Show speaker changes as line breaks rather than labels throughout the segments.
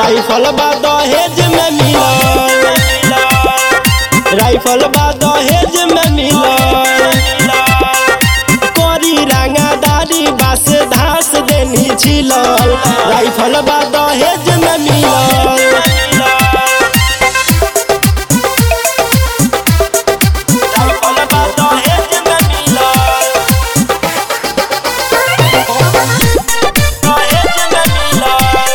rifle बा दहेज में मिलल राइफल बा दहेज में मिलल कोरी रंगादारी बास धास देनी छिलल राइफल बा दहेज में मिलल राइफल बा दहेज में मिलल दहेज में मिलल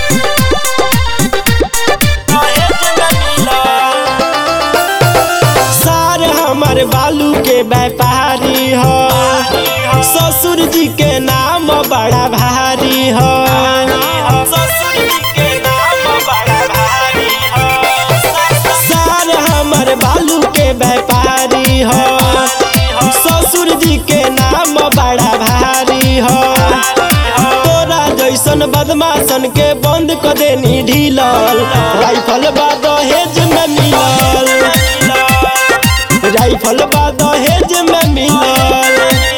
दहेज में मिलल सार हमर बालू के व्यापारी हो ससुर जी के नाम बड़ा भारी हो ससुर जी के नाम बड़ा भारी हो सार हमर बालू के व्यापारी हो ससुर जी के नाम बड़ा भारी हो तोरा जैसन बदमाशन के बंद क देनी ढीलल राइफल बा दहेज में मिलल राइफल बा दहेज में मिलल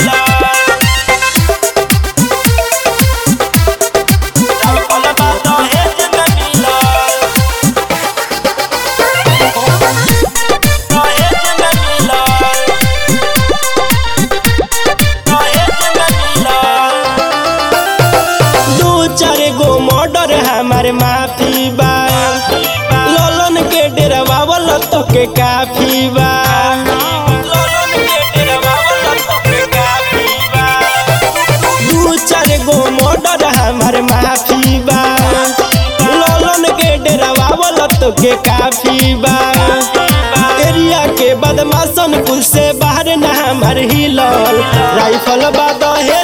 राइफल बा दहेज में मिलल दहेज में मिलल दहेज में मिलल दू चार गो मर्डर हमार माफी बा ललन के डेरवा वाला तो के काफी बा ललन के डेरवा वाला तो के काफी बा दू चार गो मर्डर हमार माफी बा ललन के डेरवा वाला तो के काफी बा एरिया के बदमाशन कुल से बाहर ना हमार हिलल राइफल बा दहे